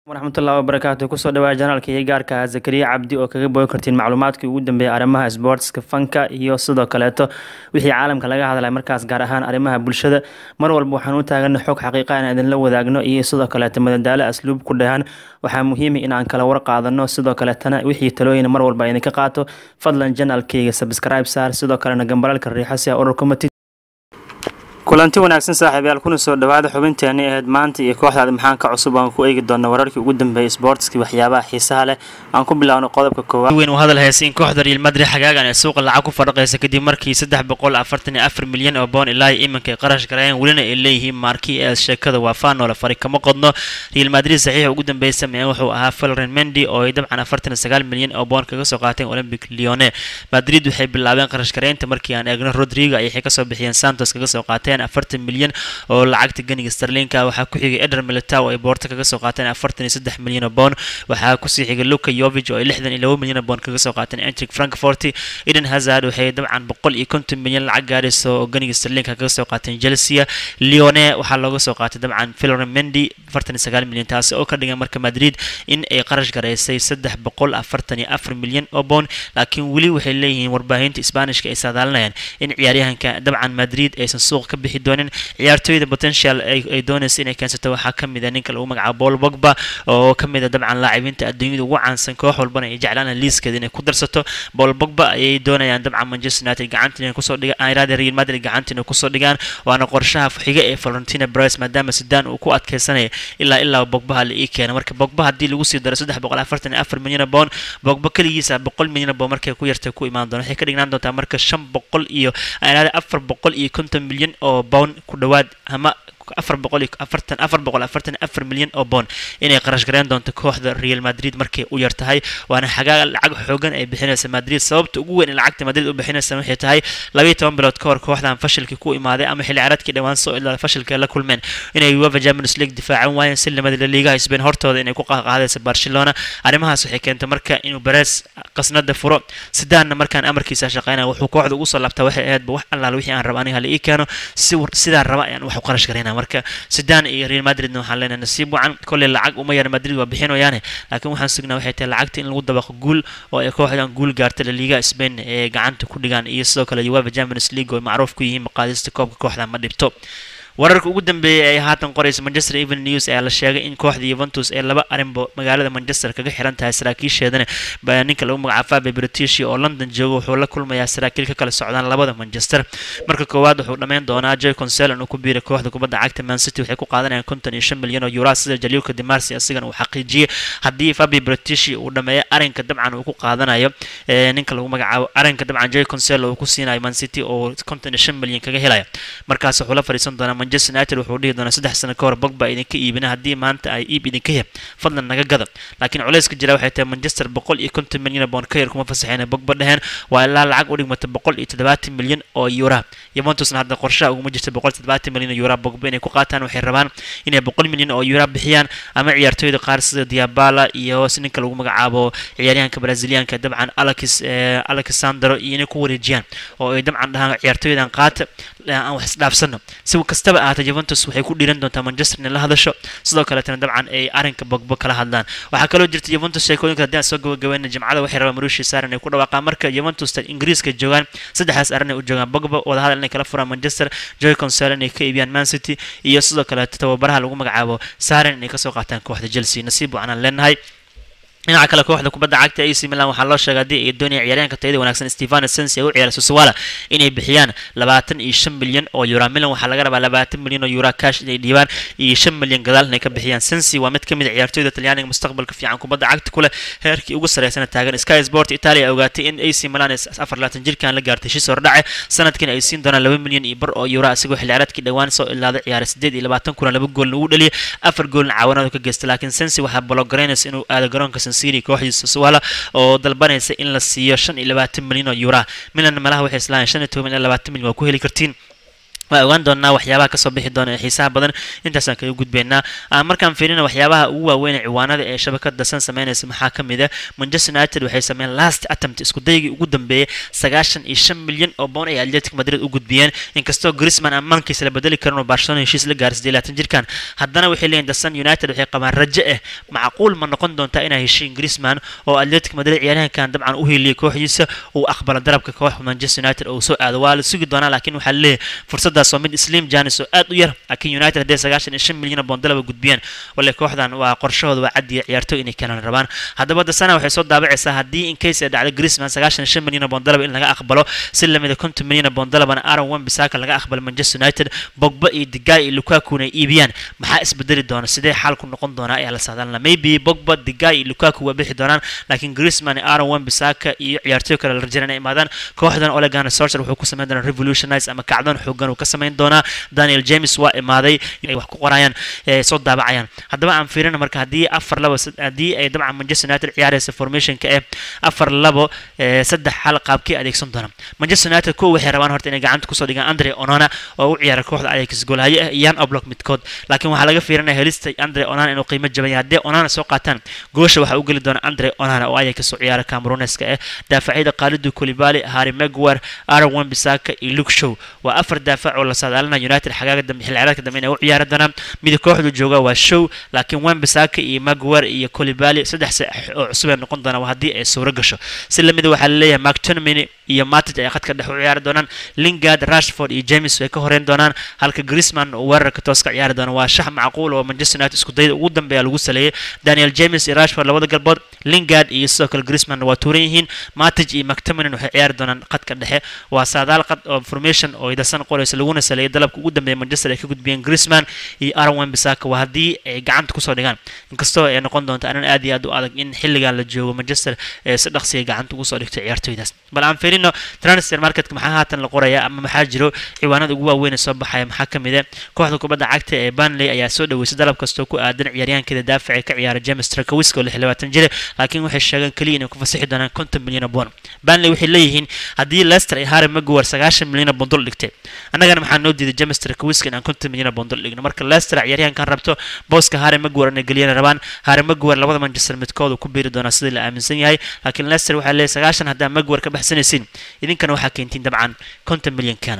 waraxmatullahi wabarakaatu kusoo dhawaa janaalka iyo gaarka ah zakariya cabdi oo kaga bogi kartiin macluumaadkii ugu dambeeyay arrimaha sportska fanka iyo sidoo kaleeto wixii caalamka laga hadlay markaas gaar ahaan arrimaha bulshada mar walba waxaan u taagana xog xaqiiqa in idinla wadaagno iyo sidoo kaleeto madadaalo asluub ku dhahan waxaa muhiima inaan kala war qaadano sidoo kaleetana wixii talooyin mar walba idinka qaato fadlan janaalkayga subscribe saar sidoo kalena gambalalka riixo si aa ururka matid kulanti wanaagsan saaxiibayaal kuna soo dhawaada xubinteeni ahayd maanta iyo kooxdaada maxaan ka cusub aan ku eegi doona wararkii ugu dambeeyay sportski waxyaabaha xiisaha leh aan ku bilaawno qodobka koowaad weyn uu hadal haysa in kooxda real madrid xagaagan ee suuqa lacag ku fadhaqaysa kadib markii saddex boqol afartan iyo afar milyan oo boon ilaa iminka ay qarash gareeyeen welina ay leeyihiin maarkii ee sheekada waa faanoola fari kama qodno real madrid saxiixa ugu dambeeyay sameeyeen wuxuu ahaa falren mendy oo ay dabcan afartan iyo sagaal milyan oo boon kaga soo qaateen olympic lyone madrid waxay bilaabeen qarash gareynta markii aan eegno rodrigo ay kasoo bixiyeen santos kaga soo qaateen afartan milyan oo lacagta ganiga starlinka waxaa ku xigay eder militow ay boorto kaga soo qaateen afartan iyo saddex milyan oo boon waxaa kusii xigay luka yovig oo ay lixdan iyo labo milyan oo boon kaga soo qaateen entric frankfort eden hazard waxay dabcan boqol iyo konton milyan lacag gaarayso oo ganiga starlinka kaga soo qaateen chelsea leone waxaa looga soo qaatay dabcan filore mendy afartan iyo sagaal milyan taasi oo ka dhigan marka madrid in ay qarash garaysay saddex boqol afartan iyo afar milyan oo boon laakiin weli waxay leeyihiin warbaahinta isbaanishka ay saadaalinayaan in ciyaaryahanka dabcan madrid aysan suuq ka bixi doonin ciyaartooyda potential ay doonaysa inay keensato waxaa ka mid a ninka lagu magacaabo paul bogba oo ka mid a dabcan laacibiinta adduunyada ugu caansan koox walbana ay jeclaan liiskeeda inay ku darsato paul bogba ayay doonayaan dabcan manchester united gacanta inay kusoo dhigaan irada real madrid gacanta inay kusoo dhigaan waana qorshaha xiga ee florentina bryce maadaama sudan uu ku adkeysanaya ilaa ilaa bogbaha la ii keena marka bogba haddii lagu sii daro saddex boqol afartan iyo afar milyan boon bogba keligiisa boqol milyan boon markay ku yartay ku imaan doona waxay ka dhignaan doontaa marka shan boqol iyo irada afar boqol iyo konton milyan oo bown ku dhawaad ama afar boqol iyo afartan afar boqol afartan afar milyan oo boon inay qarash gareyn doonto kooxda real madrid markay u yar tahay waana xagaa lacag xoogan ay bixinaysa madrid sababta ugu weyn in lacagta madrid u bixinaysa waxay tahay labayo toban bilood ka hor kooxdan fashilkii ku imaaday ama xilli ciyaareedkii dhawaan soo ilaa fashilka la kulmeen inay uefa champions league difaacan waayeen si lamada la liigaha spain hortooda inay ku qaadaysa barcelona arrimahaas waxay keentay marka inuu beres qasnada furo sidaanna markaan amarkiisa shaqeynaya wuxuu kooxda ugu soo laabtaa waxay ahaydba wax allaala wixii aan raba aniga hala ii keeno si sidaan raba ayaan wax u qarash gareynaa marka sidan iyo real madridna waxaan leenahay nasiib wacan kolley lacag uma yara madrid waa bixinayaane laakiin waxaan sugnaa waxay tahay lacagta in lagu dabaqo guul oo ay kooxdan guul gaarta la liiga spain ee gacanta ku dhigaan iyo sidoo kale uefa champions league oo macruuf ku yihiin maqaadista koobka kooxda ma dhibto wararka ugu dambeeyay ay haatan qoraysa manchester even news ayaa la sheegay in kooxda yuventus ee laba arinbo magaalada manchester kaga xiran tahay saraakiisheedana ninka lagu magacaabo fabe british oo london jooga wuxuu la kulmayaa saraakiil ka kala socdaan labada manchester marka koowaad wuxuu dhammayn doonaa joy conselon uu ku biiray kooxda kubadda cagta man city waxay ku qaadanayaan konton iyo shan milyan oo euro sida jaliilka dimarsi asigana uu xaqiijiyey haddii fabe british uu dhameeyo arinka dabcan uu ku qaadanayo ninka lagu magacaabo arinka dabcan joy conselo uu ku siinayo man city oo konton iyo shan milyan kaga helaya markaas wuxuu la fadhiisan doonaa manchester united wuxuu dhihi doonaa saddex sano ka hor bogba idinka iibina haddii maanta ay iib idinka heb fadlan naga gada laakiin culayska jira waxay tahay manchester boqol iyo konton milyan boon ka yar kuma fasaxeen bogba dheheen waa ilaa lacag u dhigmata boqol iyo toddobaatan milyan oo eura yuventusna hadda qorshaha uguma jirta boqol iyo toddobaatan milyan oo eura bogba inay ku qaataan waxay rabaan inay boqol milyan oo eura bixiyaan ama ciyaartooyda qaar sida diabala iyo ninka lagu magacaabo ciyaaryahanka brazilianka dabcan alex alexandro iyo inay ku wareejiyaan oo ay dabcan dhahaan ciyaartooydan qaata aan wax isdhaafsano si kastaba ahaatee juventus waxay ku dhiiran doontaa manchester inay la hadasho sidoo kaleetana dabcan ay arrinka bogbo kala hadlaan waxaa kaloo jirta juventus sheekooyinka haddii aan soo gabagabeyna jimcada waxay rabaan marushi saaran ay ku dhawaaqaan marka juventus ingiriiska joogaan saddexdaas arrin ay u joogaan bogba wadahadal inay kala furaan manchester joy consel inay ka iibiyaan man city iyo sidoo kaleeto tababaraha lagu magacaabo saaran inay kasoo qaataan kooxda chelsea nasiib wacanaan leenahay dhinaca kale kooxda kubadda cagta ac milan waxaa loo sheegay haddii ay doonaya ciyaaryahanka tayada wanaagsan stefano sensi ay u ciyaara susuwala inay bixiyaan labaatan iyo shan milyan oo euro milan waxaa laga rabaa labaatan milyan oo euro cash inay dhiibaan iyo shan milyan gadaal inay ka bixiyaan sensi waa mid ka mid a ciyaartooyda talyaaniga mustaqbalka fiican kubadda cagta ku leh heerkii ugu sarreysana taagan sky sport italia ogaatay in ac milan afar labaatan jirkan la gaartay heshiis hordhace sanadkiina ay siin doonaan laba milyan iyo bar oo euro isagoo xilciyaareedkii dhowaan soo ilaaday ciyaaray sideed iyo labaatan kulan laba goolna ugu dhaliyay afar goolna caawinaad ka geystay laakiin sensi waxaa bologareynaysa inuu aado garoonka siri kooxdiisa suwala oo dalbanaysa in la siiyo shan iyo labaatan milyan oo eura milan malaha waxay islaayeen shan iyo toban ilaa labaatan milyan waa ku heli kartiin waa ogaan doonaa waxyaabaha kasoo bixi doona ee xiisaha badan intaasaan kaga gudbaynaa markaan fiirina waxyaabaha ugu waaweyn ee ciwaanada ee shabakada san sameynaysa maxaa ka mid a manchester united waxay sameeyeen last attempt isku daygii ugu dambeeyay sagaashan iyo shan milyan oo boon ay atletic madrid u gudbiyeen inkastoo grisman ammaankiisa la bedeli karin oo barcelona heshiis la gaaray sidii laatan jirkan haddana waxay leeyihin dasan united waxay qabaan rajo ah macquul ma noqon doontaa inay heshiin grisman oo atletic madrid ciyaaryahankan dabcan u hiiliyay kooxdiisa uu aqbala darabka kooxda manchester united oo soo aado waa la sugi doonaa laakiin waxaa leeyahay fursad waa mid slim janis oo aad u yar laakiin united hadday sagaashan iyo shan milyan oo boondalaba gudbiyaan wale kooxdan waa qorshahooda waa cadiya ciyaartoy inay keenan rabaan haddaba dasana waxay soo daabacaysaa haddii in case ay dhacdo grisman sagaashan iyo shan milyan oo boondalaba in laga aqbalo si lamida konton milyan oo boondalabana aaron wan bisaka laga aqbalo manchester united bogba iyo digaay iyo lukakuna ay iibiyaan maxaa isbedeli doona sidee xaalku noqon doonaa ayaa la saadaalna maybe bogba digaay iyo lukaku waa bixi doonaan laakiin grisman iyo aaron wan bisaka iyo ciyaartoy kale la rajayna inay imaadaan kooxdan olegana sorcher wuxuu ku sameyn doonaa revolutionize ama kacdoon xoogan uu ka samayn doonaa daniel james waa imaaday inay wax ku qorayaan soo daabacayaan haddaba aan fiirina marka haddii afar labo haddii ay dabcan manchester united ciyaaraysa formationka ee afar labo saddex xal qaabkii adeegsan doona manchester united kuwa waxay rabaan horta inay gacanta kusoo dhigaan andre onana oo u ciyaara kooxda ajax goolhaye ah iyan oblok midkood laakiin waxaa laga fiirinaya helista andre onana inuu qiimo jaban yahay haddii onana soo qaataan goosha waxaa u geli doona andre onana oo ajax kasoo ciyaara cameroneska ah daafacyada qaalidu kolibali harry maguire aaron wan bisaka iyo luke show waa afar daafac oo la saadaalina united xagaaga dambe xilli ciyaareedka dambe inay u ciyaari doonaan mida kooxdu jooga waa show laakiin wan bisaka iyo maguire iyo kolibali saddex sax oo cusub ay noqon doonaan haddii ay suuro gasho si lamida waxaa laleeyahay mactonominy iyo matic ay khadka dhex u ciyaari doonaan lingard rashford iyo james way ka horeyn doonaan halka grisman oo weerarka toos ka ciyaari doona waa shax macquul oo manchester united isku dayda ugu dambeeya lagu saleeyay daniel james iyo rashford labada galbood lingard iyo sidoo kale grisman waa tuuran yihiin matic iyo mactominay waxay ciyaari doonaan khadka dhexe waa saadaal qad oo formation oo idasan qoraysa laguna saleeyay dalabka ugu dambeeya manchester ay ka gudbiyeen grisman iyo aaron wan bisaka waa haddii ay gacanta kusoo dhigaan inkastoo ay noqon doonto arrin aad iyo aad u adag in xilligan la joogo manchester ee si dhaqsiga gacanta ugu soo dhigto ciyaartoydaas bal aan fiirino transfer marketka maxaa haatan la qoraya ama maxaa jiro ciwaanada ugu waaweyn ee soo baxaya maxaa ka mid ah kooxda kubadda cagta ee Burnley ayaa soo dhaweysay dalab kastoo ku aadan ciyaaryahankeeda daafaca ka ciyaara James Trakowisko oo 26 jir laakiin waxay sheegeen kaliya inay ku fasaxi doonaan 50 milyan oo pound Burnley waxay leeyihiin haddii Leicester ay Harry Maguire 90 milyan oo pound dul dhigtay annagana maxaa noo diiday James Trakowisko inaan 50 milyan oo pound dul dhigno marka Leicester ciyaaryahankan rabto booska Harry Maguire inay geliyaan rabaan Harry Maguire labada Manchester midkood uu ku biiri doonaa sidii la aaminsan yahay laakiin Leicester waxay leeyahay 90 haddii Maguire ka baxsanaysiin idinkana waxaa keentiin dabcan 50 milyan kana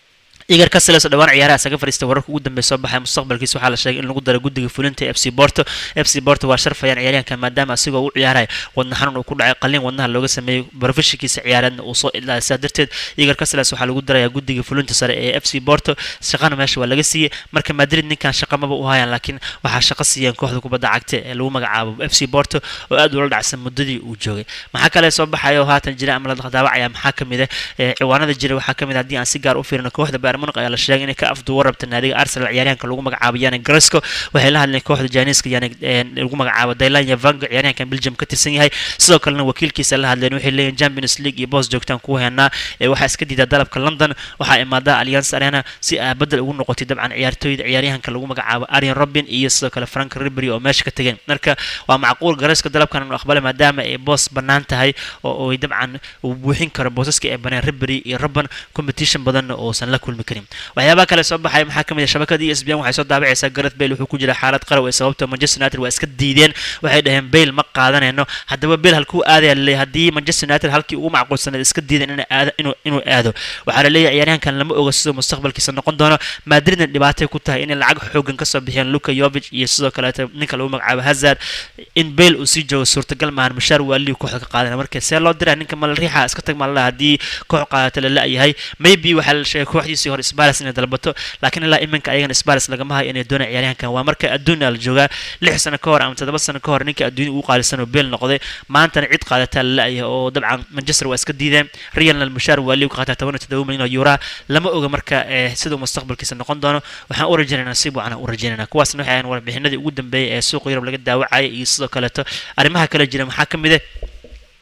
igar Casillas oo dhawaan ciyaaraha isaga fariistay wararka ugu dambeeya soo baxay mustaqbalkiisa waxaa la sheegay in lagu daro guddiga fulinta ee FC Porto FC Porto waa sharfayaan ciyaaryahanka maadaama asigoo u ciyaaraya wadna xanuun uu ku dhacay qalliin wadnaha looga sameeyay barofishikiisa ciyaareedna uu soo ilaa sidaa darteed igar Casillas waxaa lagu darayaa guddiga fulinta sare ee FC Porto shaqana meesha waa laga siiyey marka Madrid ninkan shaqa maba u hayaan laakiin waxaa shaqo siiyeen kooxda kubadda cagta ee lagu magacaabo FC Porto oo aad ula dhacsan muddadii uu joogay maxaa kale soo baxaya oo haatan jira ama la daawacaya maxaa kamid ah ciwaanada jira waxaa kamid ah haddii aan si gaar u fiirino kooxda Bayern Munich ayaa la sheegay inay ka afduuba rabta naadiga Arsenal ciyaaryahanka lagu magacaabo Yannick Carrasco waxay la hadleen kooxda Janiska Yannick lagu magacaabo Dylan Yavanga ciyaaryahanka Belgium ka tirsan yahay sidoo kalena wakiilkiisa la hadleen waxay leeyihiin Champions League iyo boos joogtaan ku heynaa ee waxaa iska diidaa dalabka London waxaa imaada Allianz Arena si ay bedel ugu noqotay dabcan ciyaartooyda ciyaaryahanka lagu magacaabo Arjen Robben iyo sidoo kale Frank Ribery oo meesha ka tageen marka waa macquul Carrasco dalabkan inuu aqbalay maadaama ay boos bannaan tahay oo ay dabcan uu buuxin karo boosaska ee banaan Ribery iyo Robben competition badan oo uusan la kulmi karin waxyaabaha kale soo baxay maxaa kamid ah shabakada ESPN waxay soo daabacaysaa Gareth Bale wuxuu ku jira xaalad qarow ee sababta Manchester United waa iska diideen waxay dhaheen Bale ma qaadanayno haddaba Bale halkuu aadaya leeyahay haddii Manchester United halkii ugu macquulsanayd iska diideen inuu aado inuu inuu aado waxaa la leeyahay ciyaaryahankan lama oga sidoo mustaqbalkiisa noqon doono Madridna dhibaatay ku tahay inay lacag xoogan ka soo bixiyaan Luka Jovic iyo sidoo kale ninka lagu magacaabo Hazard in Bale uu sii joogo suurtagal maahan mushaar waali kooxda ka qaadanaya marka see loo diraa ninka mal riixa iska tag mal haddii koox qaadata la la'yahay maybe waxaa la sheegay kooxdiisii hore Spurs inay dalbato laakiin ilaa iminka ayagana Spurs lagama hayo inay doonayaan ciyaaryahankan waa marka adduunka la joogaa lix sano ka hor ama toddoba sano ka hor ninka adduunka ugu qaalisan oo Bale noqday maantana cid qaadataa la la'yahay oo dabcan Manchester waa iska diideen Real mushaar waali ku qaataa 17 milyan oo euro lama oga marka sidoo mustaqbalkiisa noqon doono waxaan u rajaynaynaa si buucan u rajaynaynaa kuwaasna waxay ahayn warbixinadii ugu dambeeyay ee suuqa Yurub laga daawacay iyo sidoo kaleeto arrimaha kale jira maxaa kamid ah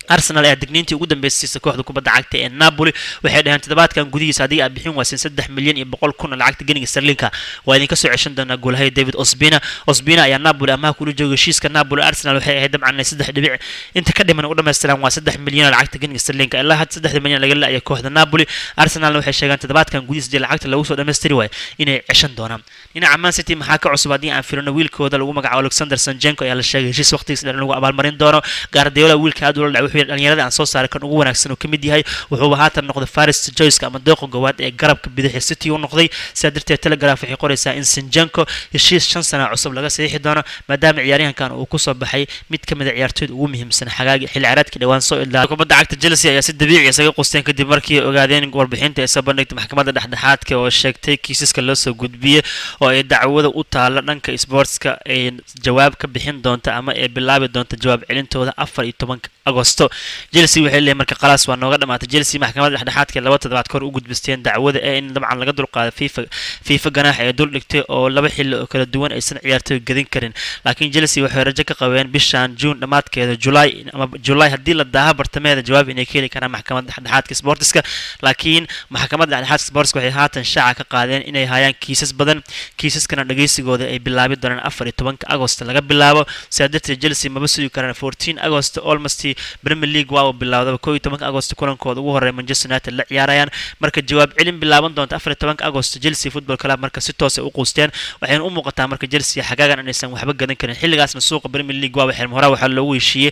arsenal ayaa digniintii ugu dambeysaysa kooxda kubadda cagta ee napoli waxay dhaheen toddobaadkan gudihiisa haddii aad bixin waaysin saddex milyan iyo boqol kun oo lacagta geniga sterlinka waa idinka soo ceshan doonaa goolahaya david osbina osbina ayaa napoli amaha kula jooga heshiiska napoli arsenal waxay ahayd dabcan inay saddex dhibic inta ka dhiman u dhammaystiraan waa saddex milyan oo lacagta geniga sterlinka ilaa hadda saddexda milyan laga la-aya kooxda napoli arsenalna waxay sheegaan toddobaadkan gudihiisa dee lacagta lagu soo dhammaystiri waayo inay ceshan doonaan dhinaca man city maxaa ka cusub haddii aan firino wiilkooda lagu magacaabo alexander sanjenko ayaa la sheegay heshiis waqtigiisa dheer in lagu abaalmarin doono gaardiola wiilka aad ula dhacay wuxuu dhalinyarada aan soo saaray kan ugu wanaagsan oo ka mid yahay wuxuuba haatan noqday faris joyska ama dooqa goowaad ee garabka bidixi city u noqday sidaa darteed telegraph waxay qoraysaa in sanjenko heshiis shan sana cusub laga saxiixi doono maadaama ciyaaryahankan uu kusoo baxay mid ka mid a ciyaartooyda ugu muhiimsan xagaagi xilli ciyaareedkii dhawaan soo ilaa kubadda cagta chelsea ayaa si dabiici isaga qusteen kadib markii ay ogaadeen warbixinta ay soo bandhigtay maxkamadda dhexdhexaadka oo sheegtay kiisaska loo soo gudbiyey oo ay dacwada u taalo dhanka sportska ay jawaab ka bixin doonta ama ay bilaabi doonta jawaab celintooda afar iyo tobanka agosto chelsea waxay leeyahay marka khalaas waa nooga dhamaatay chelsea maxkamadda dhexdhexaadka laba toddobaad kahor u gudbisteen dacwada ee in dabcan laga dulqaaday fifa fifa ganaax ee dul dhigtay oo laba xilli oo kala duwan aysan ciyaartooy gadin karin laakiin chelsea waxay rajo ka qabeen bishan june dhammaadkeeda july ama july haddii la daaha bartameeda jawaab inay ka heli karaan maxkamadda dhexdhexaadka sportiska laakiin maxkamadda dhexdhexaadka sportiska waxay haatan shaaca ka qaadeen inay hayaan kiisas badan kiisaskana dhageysigooda ay bilaabi doonaan afar iyo tobanka agost laga bilaabo sidaa darteed chelsea maba sugi karaan fourteen agost almost premier league waa uu bilaawdaba koo iyo tobanka agost kulankooda ugu horreeya manchester united la ciyaarayaan marka jawaab celin bilaaban doonta afar iyo tobanka agost chelsea football club marka si toos ay u quusteen waxayna u muuqataa marka chelsea xagaagan inaysan waxba gadan karin xilligaasna suuqa premier league waa waxay horaa waxaa loogu heshiiyey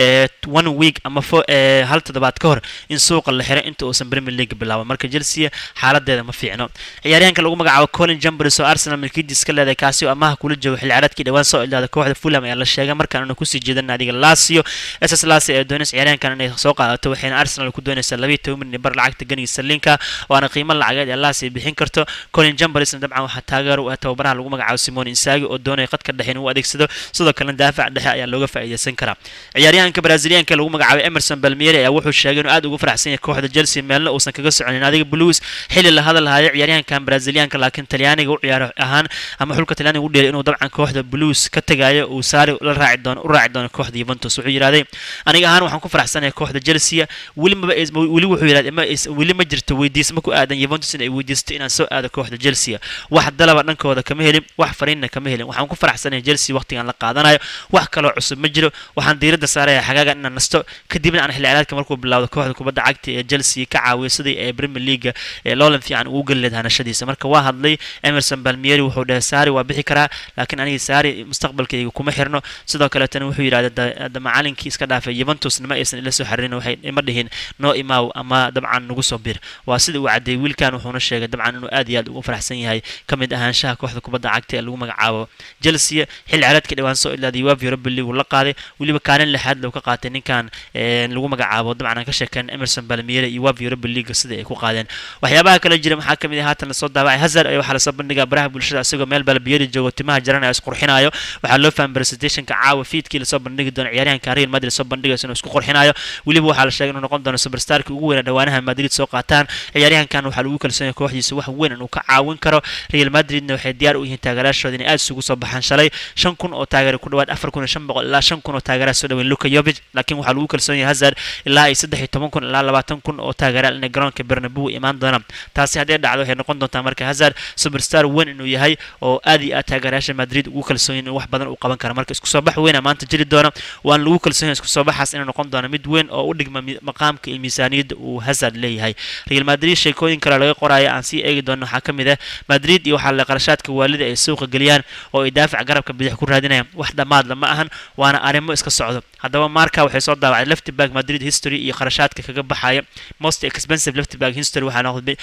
one week ama hal toddobaad ka hor in suuqa la xiray inta uusan premier league bilaaban marka chelsea xaaladeeda ma fiicno ciyaaryahanka lagu magacaabo colin jambers oo arsenal milkiidis ka leedahay kaasi oo amaha kula jooga xilli ciyaareedkii dhawaan soo ildaada kooxda fulham ayaa la sheegay markaana kusii jeedan naadiga lasio ss lasi ee doonaysa ciyaaryahankan inay soo qaadato waxayna arsenal ku doonaysaa labiiyo toban milyan bar lacagta ganiga sarlinka waana qiimo lacageed ee lasi bixin karto colin jambersna dabcan waxaa taageer u ah tababaraha lagu magacaabo simon insaagi oo doonaya qadka dhexe in uu adeegsado sidoo kalena daafac dhexe ayaa looga faa'iideysan karaa ciyaaryahanka brazilianka lagu magacaabo emerson balmieri ayaa wuxuu sheegay inuu aad ugu faraxsan yahay kooxda chelsea meelna uusan kaga soconin adiga blues xilli la hadal hayo ciyaaryahankan brazilianka laakiin talyaaniga u ciyaaro ahaan ama xulka talyaaniga u dheelay inuu dabcan kooxda blues ka tagayo uu saari la raaci doono u raaci doono kooxda Juventus wuxuu yiraahday aniga ahaan waxaan ku faraxsanahay kooxda Chelsea weli ma weli wuxuu yiraahday ma weli ma jirto weydiisma ku aadan Juventus in ay weydiisto inaan soo aado kooxda Chelsea wax dalaba dhankooda kama helin wax fariinna kama helin waxaan ku faraxsanahay Chelsea waqtigan la qaadanayo wax kale oo cusub ma jiro waxaan diiradda saaraya xagaaga inaan nasto kadibna aan xilli ciyaareedka markuu bilaawdo kooxda kubadda cagta ee Chelsea ka caawiyo sidii ay Premier League ee loolan fiican ugu gali lahayd hanashadiisa marka waa hadlay Emerson Palmieri wuxuu dhahay Sari waa bixi karaa laakiin aniga Sari mustaqbalkayga kuma xirno sidoo kale tan wuxuu yiraahdaa macalinkii iska dhaafay Juventusna ma aysan ila soo xaririn waxay ima dhihin noo imaaw ama dabcan nagu soo bir waa sida uu cadeeyay wiilkan wuxuuna sheegay dabcan inuu aad iyo aad ugu faraxsan yahay kamid ahaanshaha kooxda kubadda cagta ee lagu magacaabo Chelsea xilli ciyaareedkii dhawaan soo ilaaday UEFA Europa League la qaaday waliba kaalin lixaad loo ka qaatay ninkan lagu magacaabo dabcan aan ka sheekan Emerson Palmieri iyo UEFA Europa League sida ay ku qaadeen waxyaabaha kale jira maxaa kamid ah haatan la soo daabacay Hazard ayaa waxaa la soo bandhigaa baraha bulshada isagoo meel Palmieri joogo timaha jaranaya isqurxinayo waxaa loo fahmay presentationka caawa fiidkii la soo bandhigi doono ciyaaryahanka Real Madrid soo bandhigayso inuu isku qurxinayo waliba waxaa la sheegay inuu noqon doono superstarkii ugu weyn dhawaanaha Madrid soo qaataan ciyaaryahankan waxaa lagu kalsoon yahay kooxdiisa wax weyn inuu ka caawin karo Real Madridna waxay diyaar u yihiin taageeraashooda inay aad isugu soo baxaan shalay shan kun oo taageero ku dhawaad afar kun iyo shan boqol ilaa shan kun oo taageera soo dhaweyn Luka Jovic laakiin waxaa lagu kalsoon yahay Hazard ilaa ay saddex iyo toban kun ilaa labaatan kun oo taageeraal inay garoonka Bernabeu imaan doonaan taasi haddii dhacdo waxay noqon doontaa marka Hazard superstar weyn inuu yahay oo aad iyo aad taageerayaasha Madrid ugu kalsoon yahay wax badan uu qaban karo marka isku soo bax weyn maanta jiri doona waan lagu kalsoon yahay isku soo baxaas inuu noqon doono mid weyn oo u dhigma maqaamka iyo miisaaniyadda uu Hazard leeyahay Real Madrid sheekooyin kale laga qoraayo aan sii eegi doono waxaa kamid ah Madrid iyo waxaa la qarashaadka waalida ay suuqa geliyaan oo ay daafac garabka bidix ku raadinayaan wax dhamaad lama ahan waana arrimo iska socdo haddaba marka waxay soo daawacday left back Madrid history iyo qarashaadka kaga baxaya most expensive left back history waxaa noqday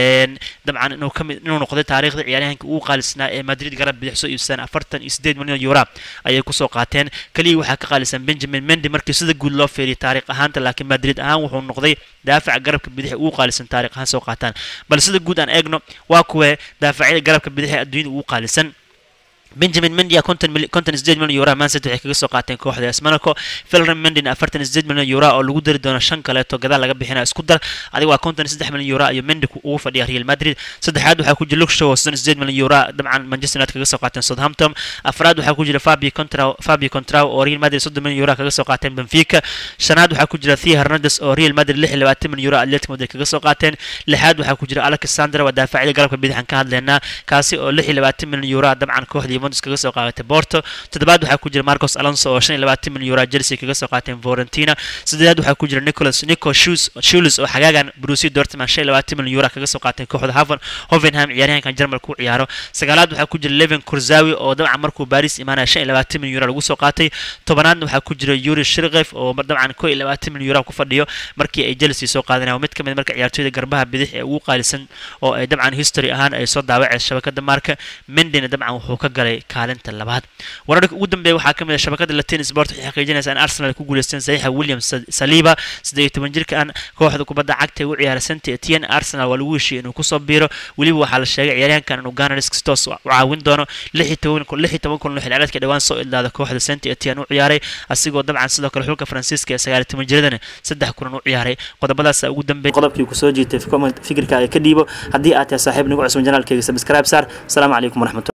dabcan inuu kamid inuu noqday taariikhda ciyaaryahanka ugu qaalisnaa ee Madrid garab bidix soo iibsan afartan iyo sideed milyan euro ayay kusoo qaateen kaliya waxaa ka qaalisan Benjamin Mendy markii sida guud loo fiiriyay taariikh ahaanta laakiin Madrid ahaan wuxuu noqday daafaca garabka bidix ugu qaalisan taariikh ahaan soo qaataan bal sida guud aan eegno waa kuwa daafacyada garabka bidix ee adduunyada ugu qaalisan benjamin mendia konton sideed milyan yuraa mancity waxay kaga soo qaateen kooxda es monaco filram mendin afartan sideed milyan yuraa oo lagu dari doono shan kaleeto gadaal laga bixina isku dar adiga waa konton saddex milyan yuraa iyo mendi ugu fadhiya real madrid saddexaad waxaa ku jira luxshow oo soddon sideed milyan yuraa dabcan manchester united kaga soo qaateen southampton afraad waxaa ku jira fabio contraw fabio contraw oo real madrid soddon milyan yuraa kaga soo qaateen benfica shanaad waxaa ku jira thea hernandez oo real madrid lix iyo labaatan milyan yuraa atletico madrid kaga soo qaateen lixaad waxaa ku jira alexander waa daafacida galabka bidixan ka hadleynaa kaasi oo lix iyo labaatan milyan yuraa dabcan kooxda juventus kaga soo qaadatay Porto toddobaad waxaa ku jira Marcos Alonso oo 25 milyan euro Chelsea kaga soo qaateen Fiorentina sideedaad waxaa ku jira Nicolas Nico Schulz Schulz oo xagaagan Borussia Dortmund 25 milyan euro kaga soo qaateen kooxda Haven Hoffenheim ciyaaryahankan Jarmalka ku ciyaaro sagaalaad waxaa ku jira Levin Kurzawi oo dabcan markuu Paris imaanaya 25 milyan euro lagu soo qaatay tobanaadna waxaa ku jira Yuri Shirgev oo dabcan 21 milyan euro ku fadhiyo markii ay Chelsea soo qaadanayaan mid kamid marka ciyaartoyda garbaha bidix ee ugu qaalisan oo ay dabcan history ahaan ay soo daawaceen shabakada marka Mendina dabcan wuxuu ka galay kaalinta labaad wararka ugu dambeeya waxaa ka mid ah shabakada latin sport waxay xaqiijinaysaa in arsenal ku guuleysteen saxiixa william saliba siddeed iyo toban jirka an kooxda kubadda cagta ee u ciyaara saint etienne arsenal waa lagu heshiiyey inuu kusoo biiro weliba waxaa la sheegay ciyaaryahankan inuu gunners toos u caawin doono lix iyo toban kun lix iyo toban kun xil ciyaareedka dhawaan soo idlaada kooxda saint etienne u ciyaaray asigoo dabcan sidoo kale xulka faransiiska ee sagaal iyo toban jiradana saddex kulan u ciyaaray qodobadaas ugu dambeeya qodobkii ku soo jiitay fikirkaaga ka dhiibo haddii aad tahay saaxiib nagu cusub janaalkayga subscribe saar asalaamu calaykum waraxmatulah